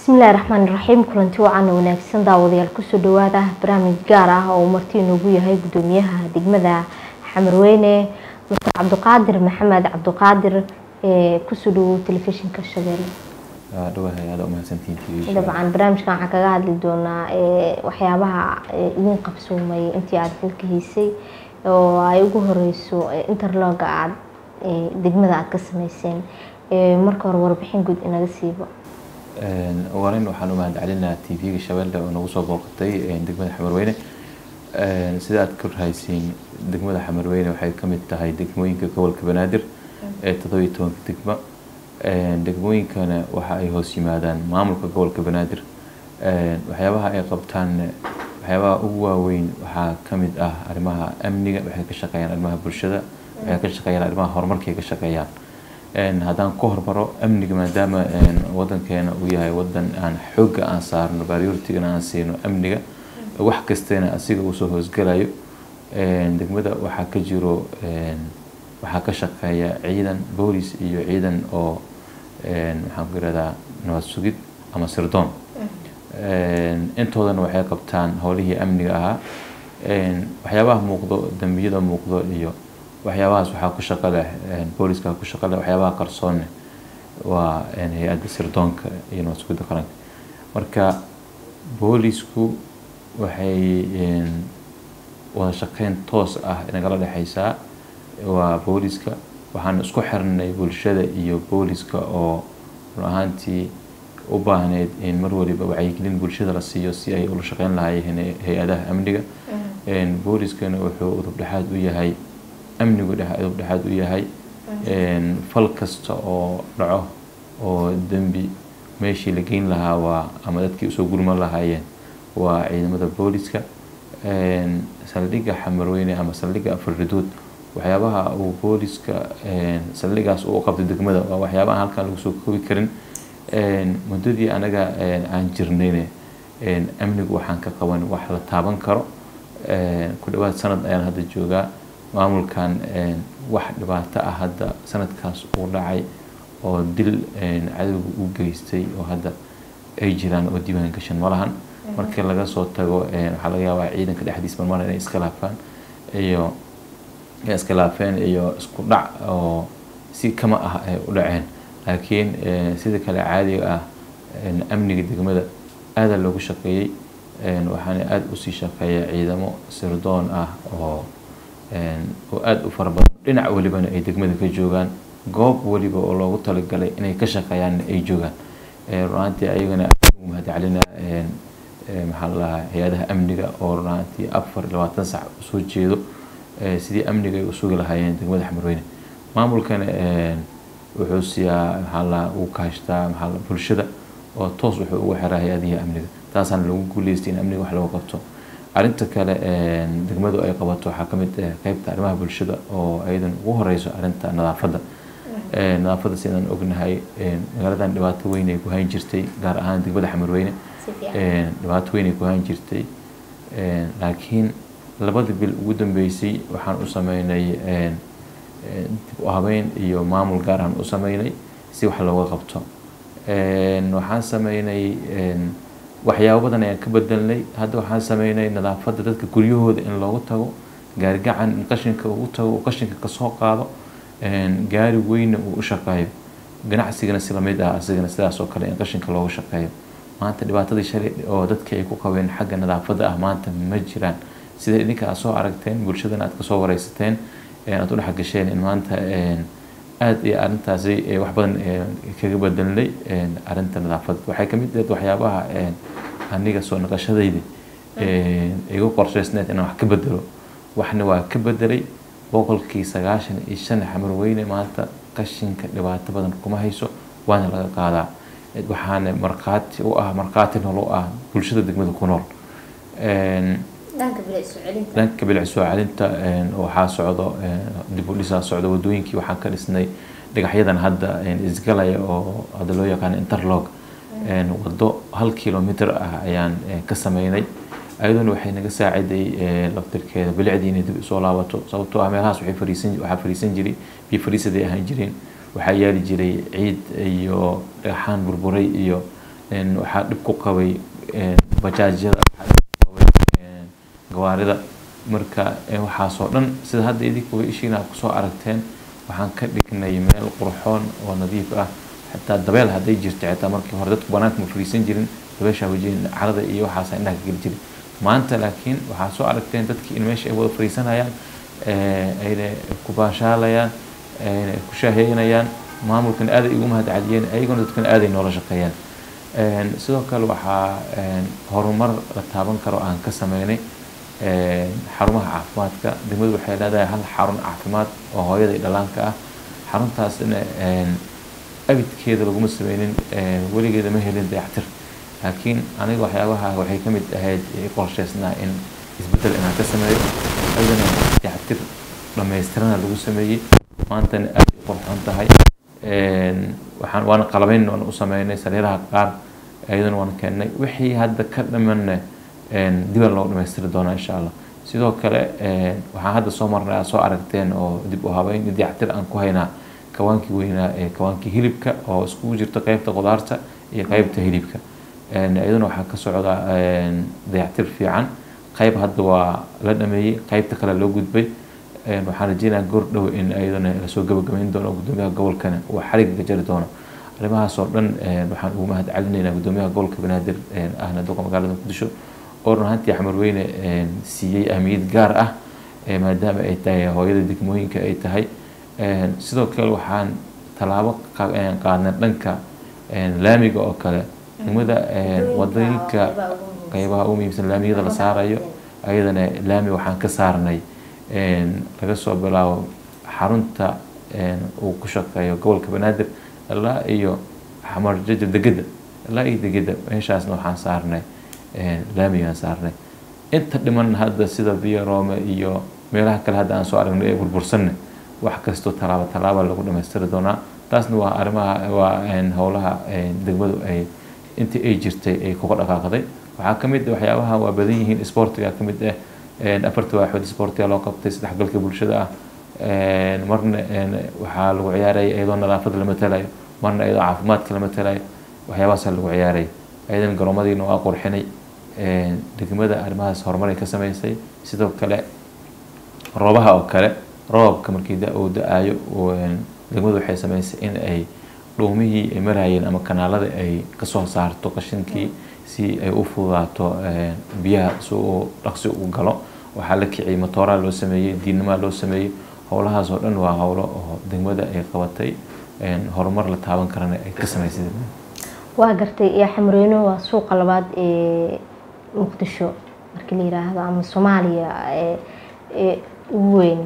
bismillahi raxmaani raxiim kulanti wacan wanaagsan daawadayaal kusoo dhawaada barnaamij gaar ah oo marti inoogu yahay gudoomiyaha degmada xamarweyne mastar cabdiqaadir maxamed cabdiqaadir ee kusoo dhawow telefishinka shabeelle dhawahay aada umahadsantihiin dabcan barnaamijkan waxaan kaga hadli doonaa waxyaabaha idin qabsoomay intii aada xilka haysay oo ay ugu horeyso interloga aad degmada aada ka sameyseen marka hore warbixin guud inaga siibo warin waxaan u mahad celinaha t v-ga shabeelle oo nagu soo booqatay degmada xamarweyne sida aad ka rahaysiin degmada xamarweyne waxay kamid tahay degmooyinka gobolka banaadir ee toddobiyo tobanka degmo degmooyinkana waxa ay hoos yimaadaan maamulka gobolka banaadir waxyaabaha ay qabtaan waxyaabaha ugu waaweyn waxaa kamid ah arrimaha amniga waxay ka shaqeeyaan arrimaha bulshada waxay ka shaqeeyaan arrimaha horumarka ay ka shaqeeyaan haddaan ku hormaro amniga maadaama wadankeena uu yahay wadan aan xooga aan saarno baryurtigana aan siino amniga wax kastana asiga uu soo hoosgalayo degmada waxaa ka jiro waxaa ka shaqeeya ciidan boolis iyo ciidan oo maxaan ku yirahdaa nabad sugid ama sirdoon intoodana waxay qabtaan howlihii amniga ahaa waxyaabaha muuqdo dambiyada muuqdo iyo waxyaabahaas waxaa ku shaqo leh booliska ku shaqo leh waxyaabaha qarsoonne waa hay-adda sirdoonka iyo nabad sugidda qaranka marka boolisku waxay wada shaqeyn toos ah nagala dhexeysaa waa booliska waxaan isku xirnay bulshada iyo booliska oo run ahaantii u baahneyd in mar waliba wacyigelin bulshada la siiyo si ay ula shaqeyn lahaayeen hay-adaha amniga booliskana wuxuu udub dhexaad u yahay amnigu udub dhexaad u yahay fal kasta oo dhaco oo dembi meeshii la geyn lahaa waa ama dadkii usoo gurman lahaayeen waa ciidamada booliska saldhigga xamarweyne ama saldhigga afarridood waxyaabaha uu booliska saldhigaas uu qabtay degmada waa waxyaabaha halkan lagu soo koobi karin muddadii anaga aan jirnayne amnigu waxaan ka qaban wax la taaban karo ku dhawaad sanad ayaan hadda joogaa maamulkan wax dhibaato ah hadda sanadkaas uu dhacay oo dil cadowga u geystay oo hadda ay jiraan oo diiwaan gashan ma lahan markii laga soo tago waxaa laga yaabaa ciidanka dhexdiis marmar inay iska laafaan iyo iskhilaafeen iyo isku dhac oo si kama ah ay u dhaceen laakiin sida kale caadiga ah amniga degmada aada loogu shaqeeyey waxaana aada usii shaqeeya ciidamo sirdoon ah oo oo aada u fara badan dhinac walibana ay degmada ka joogaan goob waliba oo loogu talagalay inay ka shaqeeyaanna ay joogaan runaantii ayagana ugu mahadcelina maxaa la dhahaa hay-adaha amniga oo runaantii afar iyo labaatan sac usoo jeedo sidii amniga ay u sugi lahaayeen degmada xamarweyne maamulkana wuxuu siiyaa maxaa la uu kaashtaa maxaa la bulshada oo toos wuxuu ugu xiraa hay-adihii amniga taasaana lagu guuleystay in amniga wax lagu qabto arrinta kale degmadu ay qabato waxaa kamid ah qeybta arrimaha bulshada oo ayadan ugu horeyso arrinta nadaafadda nadaafadda sidaan ognahay magaaladan dhibaato weyn ay ku hayn jirtay gaar ahaan degmada xamarweyne dhibaato weyn ay ku hayn jirtay laakiin labada bil ugu dambeysay waxaan u sameynay dib u habeyn iyo maamul gaar aan u sameynay si wax looga qabto waxaan sameynay waxyaabo badan ayaan ka bedelnay hadda waxaan sameynay nadaafadda dadka guryahooda in loogu tago gaarigacan in qashinka ugu tago uu qashinka kasoo qaado gaari weyna uu u shaqeeyo ganacsigana si lamid ah asigana sidaas oo kale in qashinka loogu shaqeeyo maanta dhibaatadii shalay oo dadka ay ku qabeen xagga nadaafadda ah maanta ma jiraan sida idinka aad soo aragteen bulshadana aad kasoo wareysateen aad u dhexgasheen in maanta aada iyo arrintaasi wax badan kaga bedelnay arrinta nadaafadda waxay kamid ahayd waxyaabaha aniga soo naqashadayda igu qorsheysneed inaan wax ka bedelo waxna waa ka bedelay boqolkii sagaashan iyo shan xamarweyne maanta qashinka dhibaato badan kuma hayso waana laga qaadaa waxaana markhaati u ah markhaati nool u ah bulshada degmada ku nool dhanka bilic soo celinta waxaa socdo dib u dhisaa socdo wadooyinkii waxaan ka dhisnay dhagaxyadan hadda isgalaya oo hadda loo yaqaano interlog wado hal kilomitr ah ayaan ka sameynay ayaduna waxay naga saaciday laftirkeeda bilicdii inay dib usoo laabato sababtoo ah meelahaas waxay fariisan waxaa fariisan jiray biyo fariisaday ahaan jireen waxaa yaali jiray ciid iyo dhagaxaan burburay iyo waxaa dhib ku qabay bajaajyada waxaa dhib ku qabay gawaarida marka waxaasoo dhan sida hadda idinkuba ishiina aad kusoo aragteen waxaan ka dhignay meel qurxoon oo nadiif ah xataa dabeel hadday jirto xitaa markii hore dadku banaanka ma fariisan jirin dabeeshaa wajin carada iyo waxaasa indhaha ka geli jirin maanta laakiin waxaa soo aragteen dadkii in meesha ay wada fariisanayaan ayna ku baashaalayaan ayna ku shaaheynayaan maamulkan aaday igu mahadceliyeen ayaguna dadkana aaday noola shaqeeyaan sidoo kale waxaa horumar la taaban karo aan ka sameynay xarumaha caafimaadka degmadu waxay leedahay hal xarun caafimaad oo hooyada iyo dhalaanka ah xaruntaasna abidkeeda laguma sameynin weligeeda ma helin dayactir laakiin aniga waxyaabaha waxay ka mid ahayd qorsheysnaa in isbeddel inaan ka sameeyo ayadana dayactir dhammaystirana lagu sameeyey maantana aad ay qurxoon tahay waxaan waana qalabeyn waan u sameynay sariiraha qaar ayadana waan keennay wixii hadda ka dhimanna dibaa loo dhamaystiri doonaa insha allah sidoo kale waxaan hadda soo marnay aad soo aragteen oo dib u habeyn dayactir aan ku haynaa kawaankii weynaa ee kawaankii hilibka oo iskugu jirto qeybta qudaarta iyo qeybta hilibka iyaduna waxaa ka socda dayactir fiican qeyb hadda waa la dhameeyey qeybta kale loo gudbay waxaan rajeynayaa goor dhow in iyadana lasoo gabagabeyn doono gudoomiyaha gobolkana uu xariga jari doono arrimahaas oo dhan waxaan ugu mahad celinaynaa gudoomiyaha gobolka banaadir ahna duqa magaalada muqdisho oo run ahaantii xamarweyne siiyey ahmiyad gaar ah maadaama ay tahay hooyada degmooyinka ay tahay sidoo kale waxaan tallaabo qaadnay dhanka laamiga oo kale degmada wadooyinka qeybaha ugu muhiimsan laamiyada la saarayo ayadana laami waxaan ka saarnay laga soo bilaabo xarunta uu ku shaqeeyo gobolka banaadir ilaa iyo xamar jajab degeda ilaa iyo degeda meeshaasna waxaan saarnay laamigaan saarnay inta dhiman hadda sida biyo roome iyo meelaha kale hadda aan soo aragnay ee burbursanna wax kastoo tallaabo tallaaba lagu dhamaystiri doonaa taasna waa arrimaha waa howlaha degmadu ay intii ay jirtay ay kuga dhaqaaqday waxaa ka mid waxyaabaha waa badan yihiin sportiga ka mid ah afarta waaxood sportiga loo qabtay isdhexgalka bulshada ah marna waxaa lagu ciyaaraya iyadoo nadaafada la matalayo marna iyadoo caafimaadka la matalayo waxyaabahaasa lagu ciyaaraya ayadana garoomadiina waa qurxinay degmada arrimahaas horumar ay ka sameysay sidoo kale roobaha oo kale roobka markii uu da-aayo degmadu waxay sameysay in ay dhuumihii ay marayeen ama kanaalada ay kasoo saarto qashinkii si ay u fududaato biyaha si uu dhaqsi u galo waxaa la kiciyay matooraa loo sameeyey diinamaa loo sameeyey howlahaas oo dhan waa howlo oo degmada ay qabatay horumar la taaban karana ay ka sameysay waa gartay xamreyno waa suuqa labaad ee muqdisho markii la yiraahdo ama soomaaliya ee ugu weyn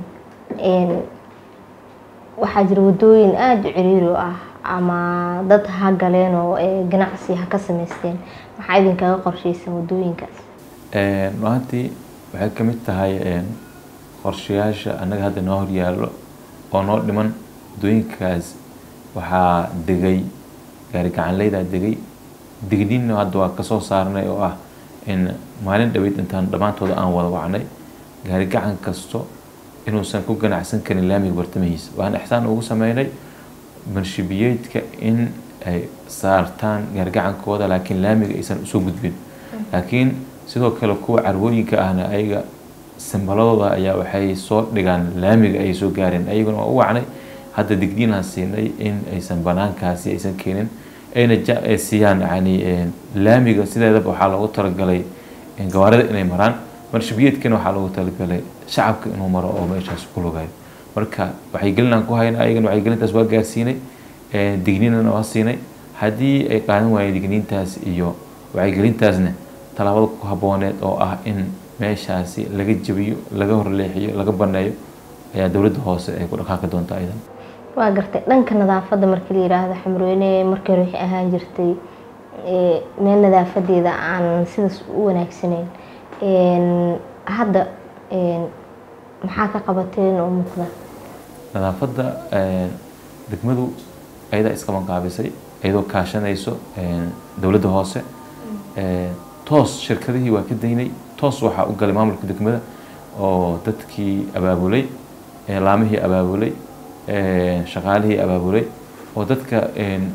waxaa jira wadooyin aada u ciriiri u ah ama dad ha galeen oo ganacsi ha ka sameysteen maxaa idinkaga qorsheysan wadooyinkaas maahantii waxay ka mid tahay qorshayaasha annaga hadda noo horyaallo oo noo dhiman wadooyinkaas waxaa degay gaari gacanleydaa degay digniinna hadda waa kasoo saarnay oo ah in maalin dhaweyd intaan dhammaantooda aan wada wacnay gaari gacan kasto inuusan ku ganacsan karin laamiga bartamihiisa waan ixsaan ugu sameynay manshibiyeedka in ay saartaan gaargacankooda laakiin laamiga aysan usoo gudbin laakiin sidoo kale kuwa carwooyinka ahna ayaga sambaladooda ayaa waxay soo dhigaan laamiga ay soo gaareen ayaguna waa u wacnay hadda digdiinaan siinay in aysan banaankaasi aysan keenin ayna siiyaan yani laamiga sideedaba waxaa loogu talagalay gawaarida inay maraan marshabiyeedkana waxaa loogu talagalay shacabka inuu maro oo meeshaas ku lugayo marka wacyigelinaan ku hayna ayagana wacyigelintaas waa gaarsiinay digniinana waa siinay haddii ay qaadan waayeen digniintaas iyo wacyigelintaasna tallaabada ku habooneed oo ah in meeshaasi laga jabiyo laga horleexiyo laga baneeyo ayaa dowladda hoose ay ku dhaqaaqi doonta aydan waa gartay dhanka nadaafadda markii la yiraahdo xamrooyne markii hore waxay ahaan jirtay meel nadaafadeeda aan sidaas u wanaagsaneyn hadda maxaa ka qabateen oo muuqda nadaafadda degmadu ayadaa iskama qaabisay iyadoo kaashanayso dowladda hoose toos shirkadihii waa ka daynay toos waxaa u galay maamulka degmada oo dadkii abaabulay laamihii abaabulay shaqaalihii abaabulay oo dadka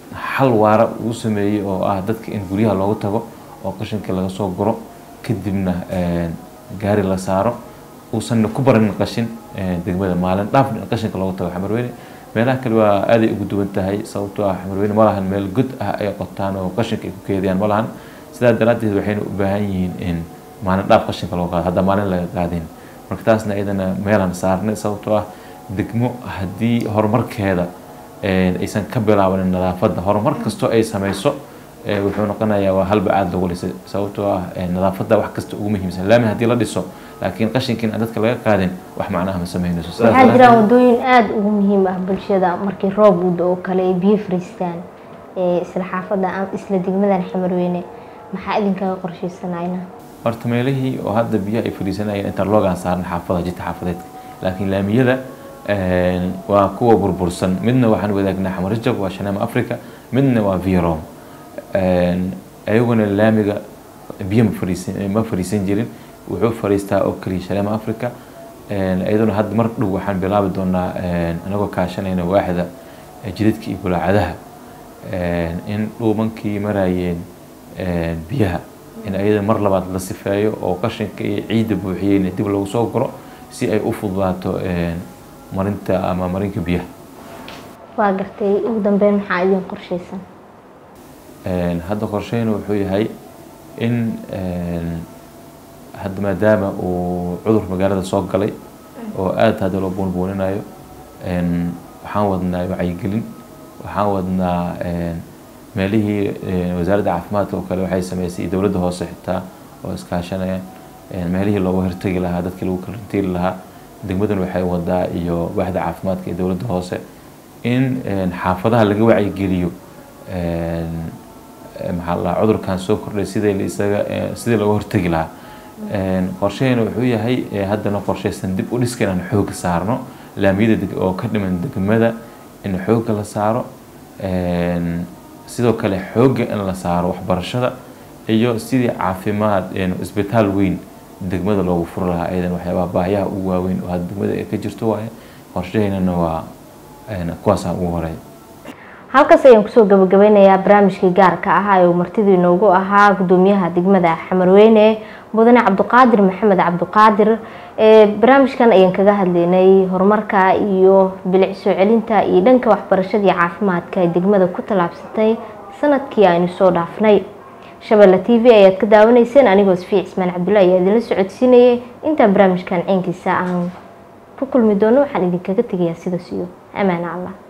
xal waara uu sameeyey oo ah dadka in guryaha loogu tago oo qashinka laga soo guro kadibna gaari la saaro uusanna ku barin qashin degmada maalin dhaafna in qashinka loogu tago xamarweyne meelaha kale waa aaday ugu duwan tahay sababtoo ah xamarweyne ma lahan meel god ah ay qotaan oo qashinka ay ku keediyaan ma lahan sidaa daraaddeed waxayna u baahan yihiin in maalin dhaaf qashinka loo qaado hadda maalin laga qaadin marka taasna iyadana meelaan saarnay sababtoo ah degmo haddii horumarkeeda aysan ka bilaabanin nadaafadda horumar kastoo ay samayso wuxuu noqonayaa waa halba aada lagu dhisay sababtoo ah nadaafadda wax kasta ugu muhiimsan laamin haddii la dhiso laakiin qashinkiin aan dadka laga qaadin wax macnaha ma sameynayso waxaa jiraan wadooyin aada ugu muhiim ah bulshada markii roob uu da-o kale ay biyo fariistaan isla xaafadda isla degmadan xamarweyne maxaa idinkaga qorsheysanayna horta meelihii oo hadda biyaha ay fadhiisanayeen intaan loogaan saaran xaafada jidta xaafadeedka laakiin laamiyada waa kuwa burbursan midna waxaan wadaagnaa xamarajab waa shanaama africa midna waa virom ayaguna laamiga biyo ma fadhiisan ma fadhiisan jirin wuxuu fadhiistaa oo keliya shanaama africa iyaduna hadda mar dhow waxaan bilaabi doonaa anagoo kaashanayna waaxda jidadka iyo bulaacadaha in dhuumankii marayeen biyaha in ayada mar labaad la sifeeyo oo qashinka iyo ciidda buuxiyeyna dib lagu soo guro si ay u fududaato marinta ama marinka biyaha waa gartay ugu dambeyn maxaa idin qorsheysan hadda qorsheyna wuxuu yahay in hadda maadaama uu cudur magaalada soo galay oo aada hadda loo buunbuuninayo waxaan wadnaa wacyigelin waxaan wadnaa meelihii wasaaradda caafimaadka oo kale waxay sameysay dowladda hoose xitaa oo iskaashanayaan meelihii looga hortegi lahaa dadkii lagu karantiili lahaa degmadan waxay wadaa iyo waaxda caafimaadka iyo dowladda hoose in xaafadaha laga wacyigeliyo maxaa la cudurkan soo kordhay sidii isaga sidii looga hortegi lahaa qorshahayna wuxuu yahay haddana qorshaysan dib u dhiska inaan xooga saarno laamiyada oo ka dhiman degmada in xooga la saaro sidoo kale xooga in la saaro waxbarashada iyo sidii caafimaad isbitaal weyn degmada loogu furi lahaa ayadan waxyaabaha baahiyaha ugu waaweyn oo hadda degmada ay ka jirto waaye qorshahaynana waa kuwaasa ugu horeeya halkaas ayaan kusoo gabagabeynayaa barnaamijkii gaarka ahaa ee uu martidii inoogu ahaa gudoomiyaha degmada xamarweyne mudane cabdiqaadir maxamed cabdiqaadir barnaamijkan ayaan kaga hadlaynay horumarka iyo bilic soo celinta iyo dhanka waxbarashada iyo caafimaadka ay degmada ku tallaabsatay sanadkii aynu soo dhaafnay shabeelle t v ayaad ka daawanayseen anigoo sfiic ismaan cabdulla ayaa idinla socodsiinayay intaan barnaamijkan ciinkiisa aan ku kulmi doono waxaan idinkaga tegayaa sidaas iyo amaana allah